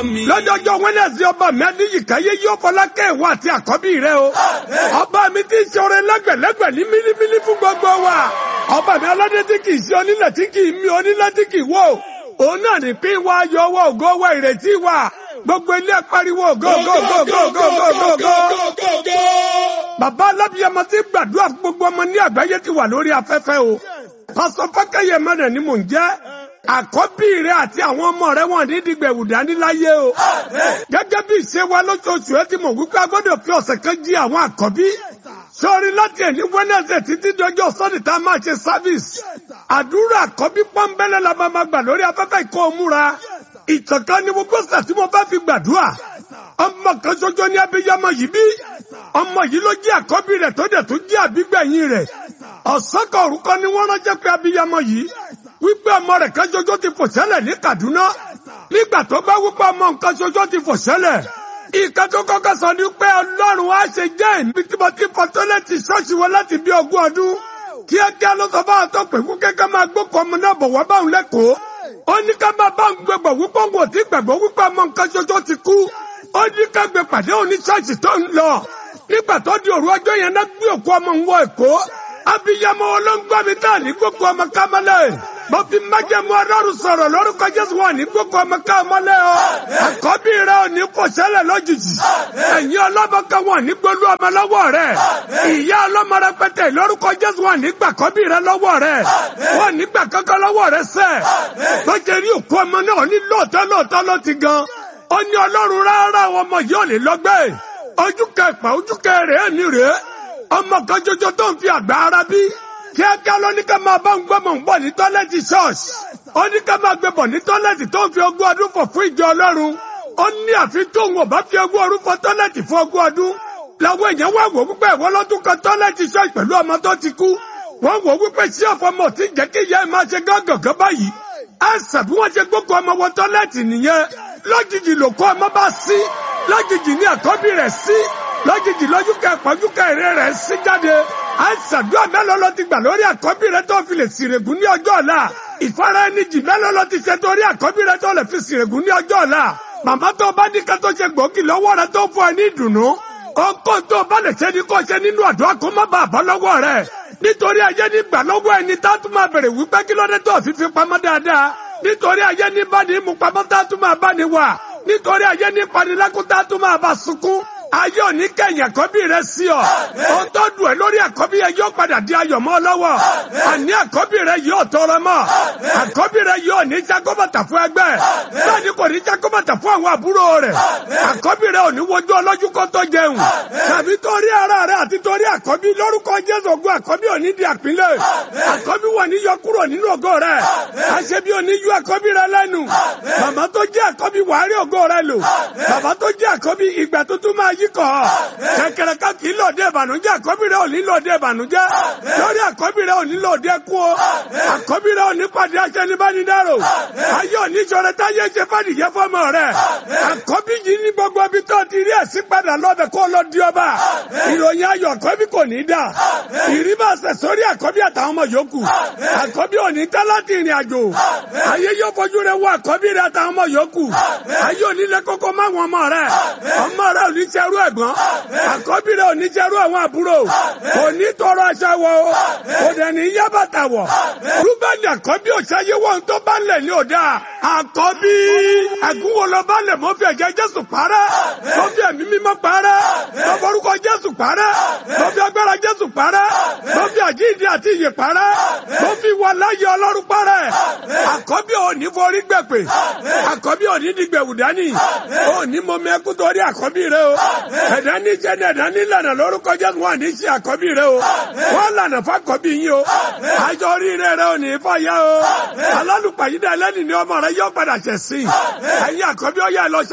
lọ́jọ́jọ́ wẹ́nẹ̀sì ọba mi adéyíkáyé yóò fọlákẹ́ ìwọ àti àkọ́bí rẹ o ọba mi ti ṣe orin lẹ́gbẹ̀lẹ́gbẹ̀ ní mílímílí fún gbogbo wa ọba mi aládé tí kì í ṣe onílẹ̀ tí kì í mí onílẹ̀ tí kì í wò òun náà ní pín wa yọ ọwọ́ ògo wa ìrètí wa gbogbo ilé pariwo ògo ògo ògo ògo ògo ògo ògo. bàbá alábìyamọ ti gbàdúrà fún gbogbo ọmọ ní àgbáyé ti wà lórí afẹ́fẹ́ o pásọ fákẹ́yẹ mẹ́rin ni mò ń jẹ́ àkọ́bí rẹ àti àwọn ọmọ rẹ wọn ní dìgbẹ̀wù dání láyé o. gẹ́gẹ́ bí ìṣe wa lóṣooṣù ẹ ti mọ̀ wípé a gbọ́dọ̀ fi ọ̀sẹ̀ kan jí àwọn àkọ́bí. sọ́ọ́rí láti ẹ̀ní wẹ́nẹ̀sẹ̀ títí dọjọ́ sọ́ọ̀dì tá a máa ṣe sáfíìsì. àdúrà àkọ́bí pọ́nbẹ́lẹ́ la máa máa gbà lórí afẹ́fẹ́ ìkó òmùra. ìtànkan ni mo gbọ́sà tí mo bá fi gbàdúrà. ọmọ kan ṣoṣo ní abiyamọ yìí bí. ọmọ yìí ló jí àkọ́bí rẹ̀ tó dẹ̀ tó jí àbígbẹ̀yìn rẹ̀. ọ̀sán kan òrukọ ni wọ́n ránṣẹ́ pé abiyamọ yìí wípé ọmọ rẹ̀ kan ṣoṣo ti fò sẹ́lẹ̀ ní Kaduna nígbà tó bá wípé ọmọ nǹkan ṣoṣo ti fò sẹ́lẹ̀ ìka tó kọ́kọ́ sọ ni pé Ọlọ́run á ṣe jẹ́ ìbí tí mo ti fọ tọ́lẹ́tì ṣọ́ọ̀ṣì wọn láti bí ogún ọdún kíákíá ló sọ fáwọn tó pè fún kẹ́kẹ́ máa gbókò ọmọ náà bọ̀ wá báwọn lẹ́kọ̀ọ́ ó ní ká máa bá ń gbẹgbọ̀ wípé òun ò tí gbàgbọ́ wípé ọmọ nǹkan ṣoṣo ti kú ó ní ká gbé pàdé òní ṣọ́ọ̀ṣì tó ń lọ nígbà tó di òru ọjọ́ yẹn náà gbé òkú ọmọ ń wọ Èkó abiyamọ olóńgbò mi tá ní gbogbo ọmọ kámẹ́lẹ́ mo fi májẹ̀mú ọlọ́run sọ̀rọ̀ lórúkọ jésù wọn ní gbogbo ọmọ kámẹ́lẹ́ o àkọ́bí rẹ ò ní kò ṣẹlẹ̀ lójijì ẹ̀yin ọlọ́mọ kan wọn ní gbólú ọmọ lọ́wọ́ rẹ ìyá ọlọ́mọ rẹpẹtẹ lórúkọ jésù wọn ní gbà kọ́bí rẹ lọ́wọ́ rẹ wọn ní gbà kankan lọ́wọ́ rẹ sẹ́ lọ́jọ́ rí òkú ọmọ náà ní lóòótọ́ lóòótọ́ ló ti gan ó ní ọlọ́run rárá àwọn ọmọ yìí ò lè lọ́gbẹ́ ojú kẹpà ojú kẹrẹ ẹ̀ ní rèé ọmọ kan jọjọ tó ń fi àgbà ara bí kíákíá ló ní ká máa bá ń gbọ́mọ̀ ń bọ̀ ní tọ́lẹ́tì ṣọ́ọ̀ṣì ó ní ká máa gbé bọ̀ ní tọ́lẹ́tì tó ń fi ogún ọdún fọ̀ fún ìjọ ọlọ́run ó ní àfi tóun ò bá fi ogún ọdún fọ̀ tọ́lẹ́tì fún ogún ọdún làwọn èèyàn wá wò wípé ìwọ lọ́dún kan tọ́lẹ́tì ṣọ́ọ̀ṣì pẹ̀lú ọmọ tó ti kú wọ́n wò wípé sí ọ̀fọ̀mọ̀ tí jẹ́ kí ìyá ẹ̀ máa ṣe gángan báyìí àṣà bí wọ́n ṣe gbókò ọmọ wọ tọ́lẹ́tì nìyẹn lójijì lòkó ọmọ bá sí lójijì ní àkọ́bí rẹ̀ sí lójijì lójúkẹ́ pọ́júkẹ́ èrè rẹ̀ sí jáde àìsàdúrà mélòó ló ti gbà lórí àkọ́bí rẹ̀ tó fi lè sìrègùn ní ọjọ́ ọ̀la ìfara ẹni jì mélòó ló ti ṣe torí àkọ́bí rẹ̀ tó lè fi sìrègùn ní ọjọ́ ọ̀la màmá tó bá ní ká tó ṣe gbòógì lọ́wọ́ rẹ̀ tó fún ẹ ní ìdùnnú ọkọ tó bá lè ṣe ni kó ṣe nínú àdúrà kó má bàa bọ́ lọ́wọ́ rẹ̀ nítorí ayé ní gbà lọ́wọ́ ẹni tá tún máa bèrè wípé kí ló dé tó fi fi pamọ́ dáadáa nítorí ayé ní bá ní mú pamọ́ tá tún máa bá ní wà nítorí ayé ní panilákún tá tún máa bá sunkún ayé òní kẹyìn àkọ́bí rẹ sí ọ ohun tó dùn ẹ́ lórí àkọ́bí yẹn yóò padà di ayọ̀ mọ́ lọ́wọ́ àní àkọ́bí rẹ yóò tọrọ mọ́ àkọ́bí rẹ yóò ní jákòbàtà fún ẹgbẹ́ bẹ́ẹ̀ ni kò ní jákòbàtà fún àwọn àbúrò rẹ̀ àkọ́bí rẹ ò ní wojú ọlọ́jú kó tó jẹun tàbí torí ara rẹ àti torí àkọ́bí lórúkọ Jésù ògùn àkọ́bí òní di àpínlẹ̀ àkọ́bí wọ̀ ní yọ kúrò nínú ògo rẹ àṣebí òní yú àkọ́bí rẹ lẹ́nu màmá tó jẹ́ àkọ́bí wàá rí ògo rẹ lò bàbá tó jẹ́ àkọ́bí ìgbà tuntun máa yí kọ́ kẹ̀kẹ́rẹ́ ká kì í lòdì ìbànújẹ́ àkọ́bí rẹ̀ ò ní lòdì ìbànújẹ́ lórí àkọ́bí rẹ̀ ò ní lòdì ẹkú o àkọ́bí rẹ̀ ò ní pàdé aṣẹ́nibánidáró ayé òní sọ̀rọ̀ táyé ṣe fàdíyẹ fọmọ rẹ̀ àkọ́bí yìí ní gbogbo ibi tó ti rí ẹ̀sìn padà lọ́bẹ̀ kó lọ di ọba ìròyìn ayọ̀ àkọ́bí kò ní dà ìrìbàṣẹ̀ sórí àkọ́bí àtàwọn ọmọ yòókù àkọ́bí ò ní tẹ́ láti ìrìn àjò ayé yóò fojú rẹ̀ wọ àkọ́bí rẹ̀ àtàwọn ọmọ yòókù ayé òní lẹ kókó máwọn ọmọ rẹ̀ ọmọ rẹ̀ ò ní ṣerú ẹ̀gbọ́n àkọ́bí rẹ̀ ò ní ṣerú àwọn àbúrò kò ní tọrọ aṣọ wọ o kò dẹ̀ ní yá bàtà wọ̀ rúbẹ́nì àkọ́bí òṣàyé wọn tó bá lẹ̀ ní òdà àkọ́bí àgúnwò lọ bá lẹ̀ mọ́ fi ẹ̀jẹ̀ Jésù parẹ́ mọ́ fi ẹ̀mí mímọ́ parẹ́ mọ́ forúkọ Jésù parẹ́ mọ́ fi agbára Jésù parẹ́ mọ́ fi àjíǹde àti ìyè parẹ́ mọ́ fi wà láyé Ọlọ́run parẹ́ àkọ́bí ò ní forí gbẹ̀pẹ̀ àkọ́bí ò ní dìgbẹ̀wù dání ò ní mọ mẹ́kú torí àkọ́bí rẹ o ẹ̀dá ní jẹ́ ẹ̀dá ní lànà lórúkọ Jésù wọn ní sí àkọ́bí rẹ o wọ́n lànà fàkọ́bí yín o àjọ oríire rẹ ò ní fàyà o alálùpàyídà ẹlẹ́ni ni ọmọ rẹ yọ padà ṣẹ̀ sí ẹ̀yin àkọ́bí ọ̀yà ẹ̀ lọ ṣàṣeyọrí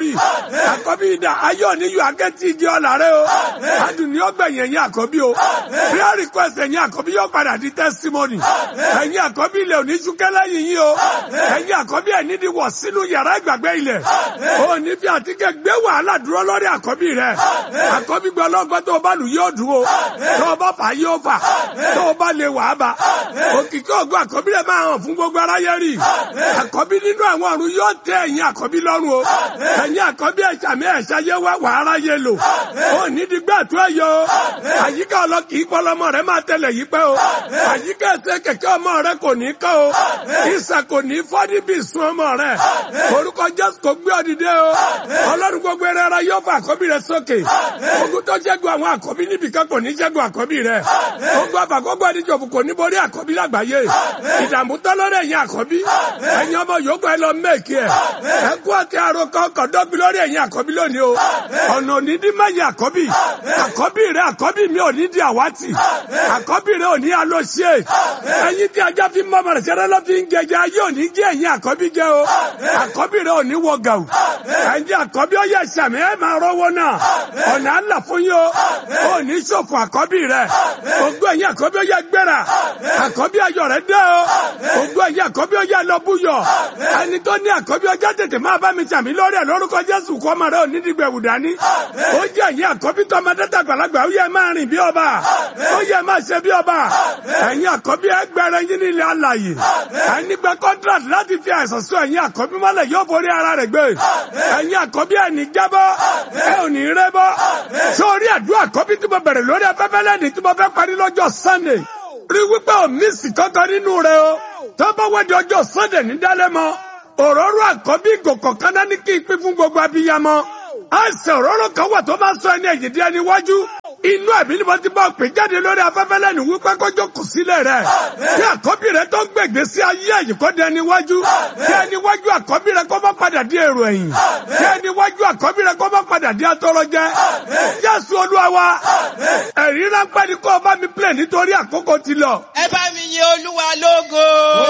lórí àkọ́bí ìdá ayé òní yóò akẹ́tì igi ọ̀là rẹ o adùn ní ọgbẹ̀yìn ẹ̀yìn àkọ́bí o prayer request ẹ̀yìn àkọ́bí yóò padà di testimony ẹ̀yìn àkọ́bí ilẹ̀ òní súnkẹ́ lẹ́yìn yín o ẹ̀yìn àkọ́bí ẹ̀ nídìí wọ̀ sínú yàrá ìgbàgbé ilẹ̀ o ní fi àtikẹ́ gbé wàhálà dúró lórí àkọ́bí rẹ àkọ́bí gbọ́ lọ́gbọ́n tó o bá lù yóò dúró tó o bá fà yóò fà tó o bá lè wàá bá òkìkí ògùn àkọ́bí rẹ máa hàn fún gbogbo aráyé rí àkọ́bí nínú àwọn ọ̀run yóò tẹ ẹ̀yìn àkọ́bí lọ́rùn o ẹ̀yìn àkọ́bí ẹ̀ṣàmì ẹ̀ṣayé wá wà aráyé lò ó nídìí gbà tó ẹ̀ yọ o àyíká ọlọ́kì ìpọlọmọ rẹ máa tẹlẹ̀ yí pẹ́ o àyíká ẹsẹ̀ kẹ̀kẹ́ ọmọ rẹ kò ní kọ́ o ìsà kò ní fọ́ níbi ìsun ọmọ rẹ orúkọ jésù kò gbé ọdìdẹ o ọlọ́run gbogbo ẹrẹ ara yóò fa àkọ́bí rẹ sókè ogun tó ṣẹ́gun àwọn àkọ́bí níbi kan kò ní ṣẹ́gun àkọ́bí rẹ ogun àbàkọ́gbọ́ adíjọ́fù kò ní borí àkọ́bí lágbàáyé ìdààmú tọ́lọ́rẹ̀ ẹ̀yìn àkọ́bí ẹ̀yin ọmọ yòókù ẹ lọ mẹ́ẹ̀kì ẹ̀ ẹ̀kú àti àròkọ kọ̀dọ́gbi lórí ẹ̀yìn àkọ́bí lónìí o ọ̀nà òní dín mẹ́yìn àkọ́bí àkọ́bí rẹ àkọ́bí mi ò ní di àwátì àkọ́bí rẹ ò ní alóṣe ẹ̀yin tí ajá fi mọ́ ọmọrẹ̀ sẹ́rẹ́ lọ́ fi ń jẹjẹ ayé ò ní jẹ́ ẹ̀yìn àkọ́bí jẹ́ o àkọ́bí rẹ ò ní wọ gàù ẹ̀yin àkọ́bí ó yẹ sàmì ẹ̀ máa rọ́wọ́ náà ọ̀nà àlà fún yín o ò ní ṣòfò àkọ́bí rẹ ògbó ẹ̀yin àkọ́bí ó yẹ gbéra àkọ́bí ayọ̀ rẹ dé o ògbó ẹ̀yin àkọ́bí ó yẹ lọ búyọ̀ ẹni tó ní àkọ́bí ọjọ́ tètè máa bá mi sàmì lórí ẹ̀ lórúkọ Jésù kọ́ ọmọ rẹ ò ní dìgbẹ̀wù dání ó jẹ́ ẹ̀yin àkọ́bí tọmọdé tàgbàlagbà ó yẹ máa rìn bí ọba ó yẹ máa ṣe bí ọba ẹ̀yin àkọ́bí ẹgbẹ̀rẹ̀ yín ní ilẹ̀ alàyè ẹni gbẹ contract láti fi àìsàn sọ ẹ̀yin àkọ́bí mọ́lẹ̀ yóò borí ara rẹ̀ gbé ẹ̀yin àkọ́bí ẹni jábọ́ ẹ ò ní rẹ́ bọ́ sórí àdúrà àkọ́bí tí mo bẹ̀rẹ̀ lórí afẹ́fẹ́ lẹ́ni tí mo fẹ́ parí lọ́jọ́ Sunday rí wípé ò mísì kankan nínú rẹ o tó bá wẹ́dí ọjọ́ Sunday ní dálẹ́mọ́ òróró àkọ́bí gòkò kaná ní kí n pín fún gbogbo abiyamọ àìsàn òróró kan wà tó máa sọ ẹni ẹ̀yìn díẹ̀ níwájú inú ẹ̀mí ni mo ti bọ́ pè jáde lórí afẹ́fẹ́ lẹ́nu wípé kọjọ́ kù sílẹ̀ rẹ̀ kí àkọ́bí rẹ̀ tó ń gbègbè sí ayé ẹ̀yìn kó dé níwájú kí ẹni wájú àkọ́bí rẹ̀ kó má padà di èrò ẹ̀yìn kí ẹni wájú àkọ́bí rẹ̀ kó má padà di atọ́rọ́jẹ Jésù Olúwa wa ẹ̀rí ráńpẹ́ ni kó o bá mi plẹ̀ nítorí àkókò ti lọ. ẹ bá mi yin Olúwa lógo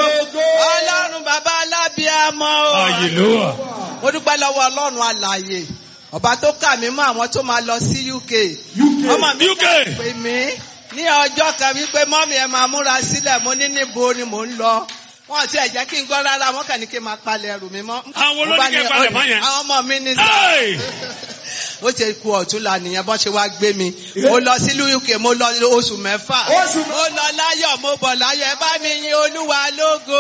Ọlọ́run bàbá alábíàmọ́ o Hallelujah. mo dúpẹ́ lọ́wọ́ Ọlọ́run alààyè ọba tó kà mí mọ́ àwọn tó máa lọ sí UK ọmọ mi UK. pè mí ní ọjọ́ kan wípé mọ́mí ẹ máa múra sílẹ̀ mo ní níbo ni mò ń lọ wọn ti ẹ̀ jẹ́ kí n gbọ́ rárá wọn kàn ní kí n máa palẹ̀ ẹrù mi mọ́. Àwọn Mo bá ní, olóníkẹ́ palẹ̀ mọ́ yẹn. àwọn ọmọ mi ní sọ Hey! ó ṣe ku ọ̀túnla nìyẹn bọ́n ṣe wá gbé mi mo lọ sí UK mo lọ oṣù mẹ́fà mo lọ láyọ̀ mo bọ̀ láyọ̀ ẹ bá mi yin olúwa lógo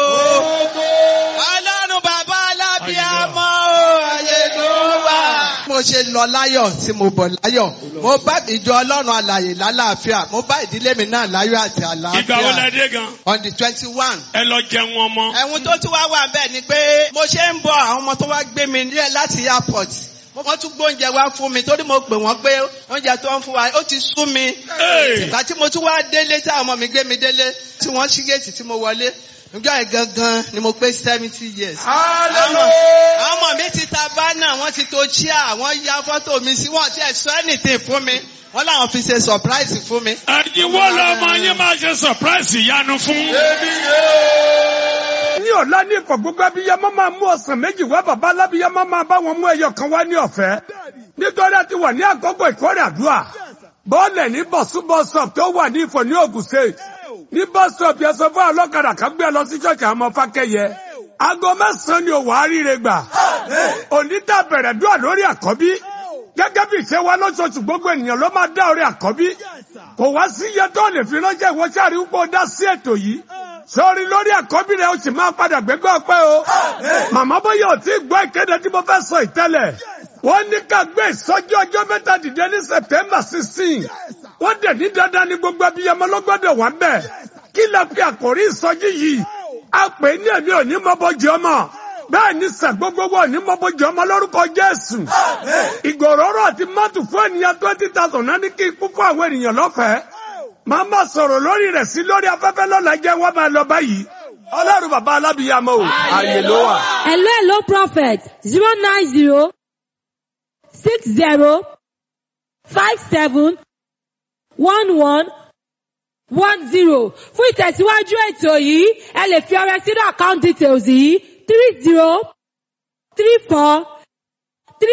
ọlọ́run bàbá alábíàmọ́ o ayé ló wà. mo ṣe lọ láyọ̀ tí mo bọ̀ láyọ̀ mo bá ìjọ ọlọ́run alàyè lálàáfíà mo bá ìdílé mi náà láyọ̀ àti Ìgbà wo la àlàáfíà dé gan? on the twenty one Ẹ lọ jẹun ọmọ. ẹ̀hun tó tún wá wà bẹ́ẹ̀ ni pé mo ṣe ń bọ̀ àwọn ọmọ tó wá gbé mi nílẹ̀ láti airport wọ́n tún gbóúnjẹ wá fún mi torí mo pè wọ́n pé oúnjẹ tó ń fún wa ó ti sú mi. Hey! ìgbà tí mo tún wá délé tí àwọn ọmọ mi gbé mi délé tí wọ́n ṣí géètì tí mo wọlé níjọ́ yẹn gangan ni mo pé seventy years. àwọn àwọn ọmọ mi ti ta bánà wọ́n ti to chair wọ́n ya fọ́tò mi sí wọ́n ti ẹ̀ sọ anything fún mi wọ́n làwọn fi ṣe surprise fún mi. Ẹ̀dínwó lọmọ yín máa ṣe surprise ìyanu fún. ní ọ̀la ní ìfọ̀ gbogbo abiyamọ máa mú ọ̀sán méjì wá bàbá alábiyamọ máa bá wọn mú ẹyọ kan wá ní ọ̀fẹ́ nítorí àti wà ní àkókò ìkórè àdúrà bọ́ọ̀lẹ̀ ní bọ̀sú bọ́sọ̀p tó wà ní ìfọ̀ ní Ògùn state ní bọ́sọ̀p yẹn sọ fún ọlọ́kadà kan gbé lọ sí ṣọ́ọ̀ṣì àwọn ọmọ fákẹ́yẹ aago mẹ́sàn-án ni òwò àríire gbà òní tá bẹ̀rẹ̀ dúà lórí àkọ́bí gẹ́gẹ́ bí ìṣe wa lóṣooṣù gbogbo ènìyàn ló máa dá orí àkọ́bí kò wá sí iye tó lè fi ránṣẹ́ ìwọ sáré wípé ó dá sí ètò yìí sórí lórí àkọ́bí rẹ̀ ó sì máa padà gbégbá ọpẹ́ o màmá bóyá ò tí ì gbọ́ ìkéde tí mo fẹ́ sọ ìtẹ́lẹ̀ wọ́n ní ká gbé ìsọjí ọjọ́ mẹ́ta dìde ní September sixteen wọ́n dẹ̀ ní dandan ní gbogbo abiyamọ ló gbọ́dọ̀ wá bẹ̀ kí la fi àkòrí ìsọjí yìí a pè ní èmi ò ní mọ́bọ́jì ọmọ bẹ́ẹ̀ ní sà gbogbo wọn ní mọ́bọ́jì ọmọ lórúkọ Jésù ìgòròrò àti mọ́tò fún ènìyàn twenty thousand náà ní kí ikú fún àwọn ènìyàn lọ́fẹ̀ẹ́ máa ma sọ̀rọ̀ lórí rẹ̀ sí lórí afẹ́fẹ́ lọ́la jẹ́ wọ́n máa lọ báyìí ọlọ́run bàbá alábìyamọ o ààyè ló wà. Hello, hello, prophet. Zero nine zero six zero five seven one one one zero. Fún ìtẹ̀síwájú ètò yìí, ẹ lè fi ọrẹ sínú account details yìí three zero three four three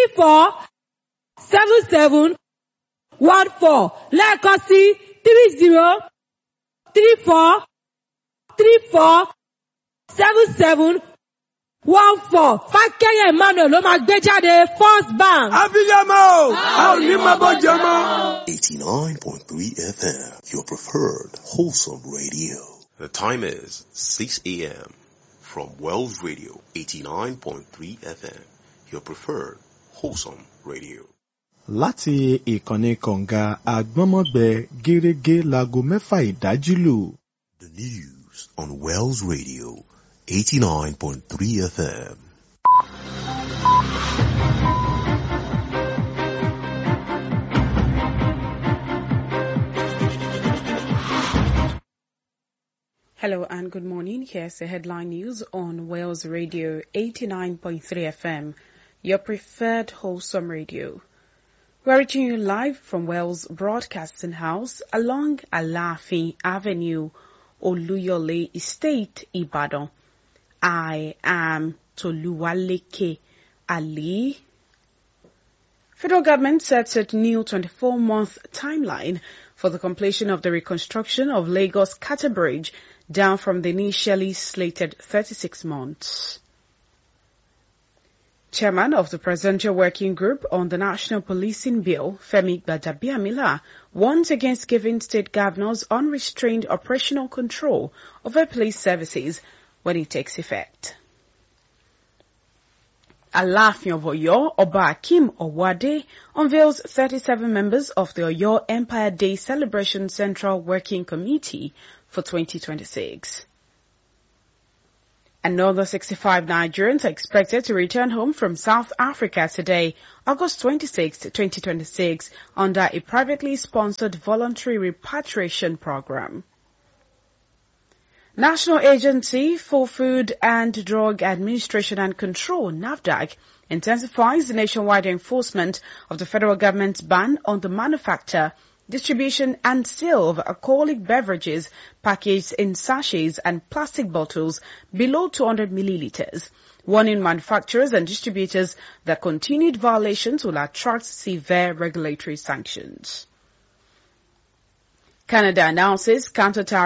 three four seven seven one four lẹ́ẹ̀kan sí three zero three four three four seven seven one four fákẹ́yẹ̀ emmanuel ló máa gbé jáde first bank. abiyamọ o a ò ní máa bọ́ jẹ mọ́. 89.3 FM, your preferred wholesome radio. The time is 6 a.m. from Wells Radio 89.3 FM, your preferred wholesome radio. láti ìkànnì kọ̀ǹga àgbọ́nmọ́gbẹ gẹ́rẹ́gẹ́ láago mẹ́fà ìdájí lù. The news on Wells Radio 89.3 FM. Hello and good morning. Here's the headline news on Wales Radio 89.3 FM, your preferred wholesome radio. We're reaching you live from Wales Broadcasting House along Alafi Avenue, Oluyole Estate, Ibadan. I am Toluwaleke Ali. Federal government sets a new 24-month timeline for the completion of the reconstruction of Lagos Carter Bridge down from the initially slated 36 months. Chairman of the Presidential Working Group on the National Policing Bill, Femi Gbadabiamila, warns against giving state governors unrestrained operational control over police services when it takes effect. Aláàfin of Ọ̀yọ́, Ọba Akim Ọ̀wádé unveils 37 members of the Ọ̀yọ́ Empire Day Celebration Central Working Committee for 2026. Another 65 Nigerians are expected to return home from South Africa today, August 26, 2026, under a privately sponsored voluntary repatriation program. National Agency for Food and Drug Administration and Control, NAVDAC, intensifies the nationwide enforcement of the federal government's ban on the manufacture, distribution and sale of alcoholic beverages packaged in sachets and plastic bottles below 200 milliliters, warning manufacturers and distributors that continued violations will attract severe regulatory sanctions. Canada announces counter